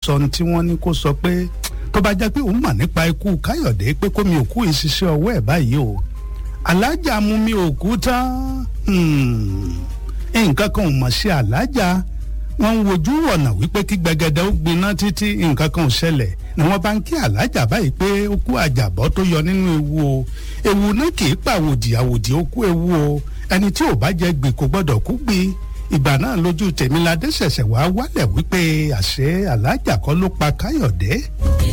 sọ ohun tí wọ́n ní kó sọ pé tó bá jẹ́ pé òun mọ̀ nípa ikú káyọ̀dé pé kó mi òkú ìṣiṣẹ́ ọwọ́ ẹ̀ báyìí o alájà mú mi òkú tán nǹkan kan ò mọ̀ sí alájà wọ́n ń wojú ọ̀nà wípé kí gbẹgẹdẹ ó gbiná títí nǹkan kan ò ṣẹlẹ̀ ni wọ́n bá ń kí alájà báyìí pé ó kú àjàbọ́ tó yọ nínú ewu o ewu náà kì í pàwòdì àwòdì ó kú ewu o ẹni tí ò bá jẹ gbì kò gbọ́dọ̀ kú gbì ìgbà náà lójú tèmiládé ṣẹ̀ṣẹ̀ wá wálẹ̀ wípé àṣẹ alájà kọ́ ló pa káyọ̀dé